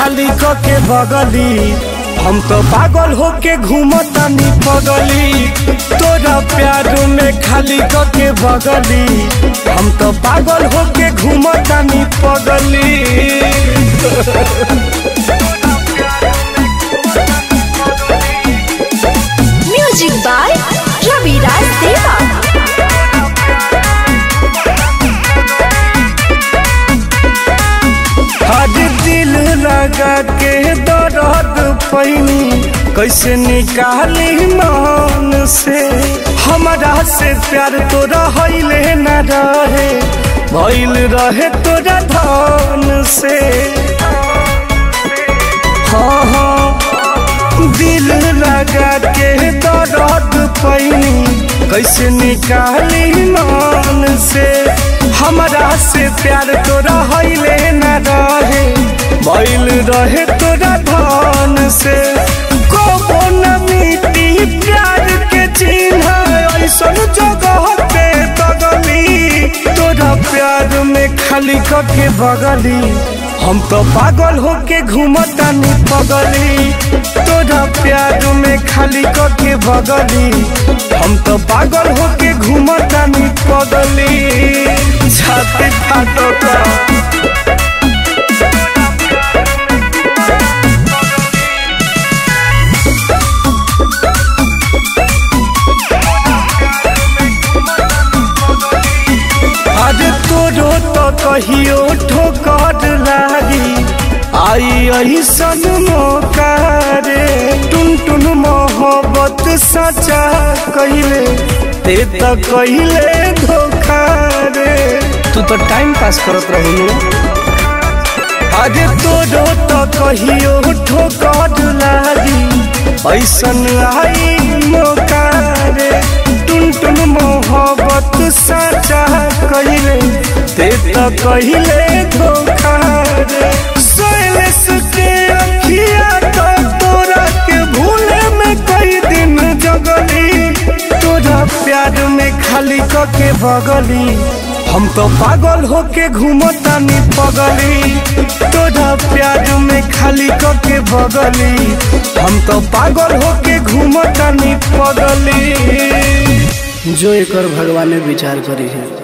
खाली के बगली हम तो पागल होके घूमतानी पगली तोरा प्यार में खाली के बगली हम तो पागल होके घूमतानी पगली Music by Ravi Raj Deva. आज दिल लगा के दर्द पैनी कैसे निकाली मन से हमारा से प्यार तोरा हईले न रहे भइल रहे तोरा धन से हाँ हाँ दिल लगा के दर्द पैनी कैसे निकाली मन से हमारा से प्यार तोरा हईले न रहे भइल रहे तोरा धन से कबो न मिटी प्यार के चिन्ह ऐसन जगह पे तगली तोरा प्यार में खाली के बगली हम तो पागल होके घूमतानी पगली तोरा प्यार में खाली के बगली हम तो पागल होके घूमतानी पगली छाती फाटो का आज तोरो तो कहियो ठोकर लागी आई ऐसन मौका रे टुन टुन मोहब्बत सचा कहिले ते तो कहिले धोखा रे तू तो टाइम पास करत रही आज तोरो तो कहियो ठोकर लागी ऐसन आई मौका रे टुन टुन मोहब्बत सचा कहिले ते तो कहिले धोखा रे सोयलेस के अखिया तो तोरा के भूले में कई दिन जगली तोरा प्यार में खाली के बगली हम तो पागल होके घूमतानी पगली तोरा प्यार में खाली के बगली हम तो पागल होके घूमतानी पगली जो एक भगवान विचार करी है